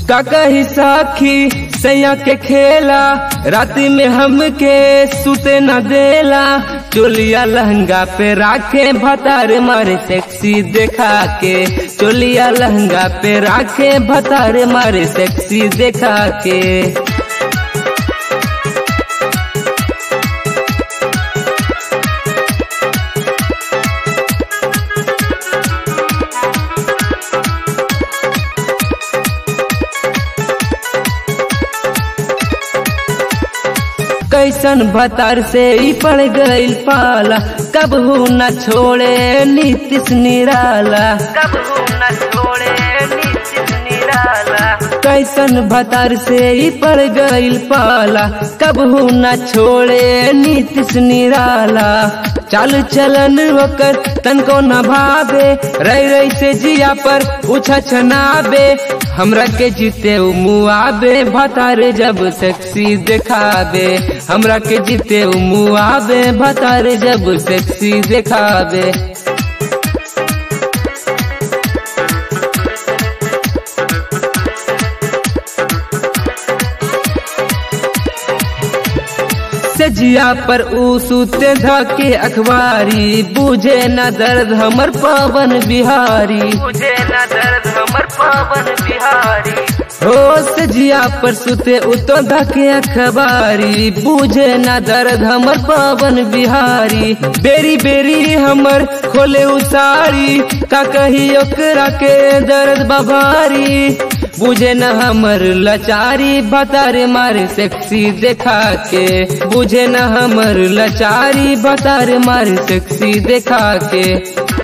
का कही साखी सैया के खेला राति में हमके सुते न देला चोलिया लहंगा पे राखे भतार मारे सेक्सी देखा के चोलिया लहंगा पे राखे भतार मारे सेक्सी देखा के कैसन भतार से ही पड़ गईल पाला कब हूँ न छोड़े नीतिश निराला कब हूँ न छोड़े नीतिश निराला कैसन भतार से ही पड़ गईल पाला कब हूँ न छोड़े नीतिश निराला चाल चलन होकर तनको न भावे रही रही से जिया पर उछा छनाबे हमरा के जीते उ मुआबे भतारे जब सेक्सी देखाबे हमरा के जीते उ मुआबे भतारे जब सेक्सी देखाबे सजिया पर ऊ सूते धके अखबारी बुझे न दर्द हमर पवन बिहारी बुझे न दर्द हमर पवन बिहारी हो सजिया पर सुते उतो धके अखबारी बुझे न दर्द हमर पवन बिहारी बेरी बेरी हमर खोले उसारी का कही ओकरा के दर्द बभारी बुझे न हमर लचारी बतारे मारे सेक्सी देखा के बुझे न हमर लचारी बतारे मारे सेक्सी देखा के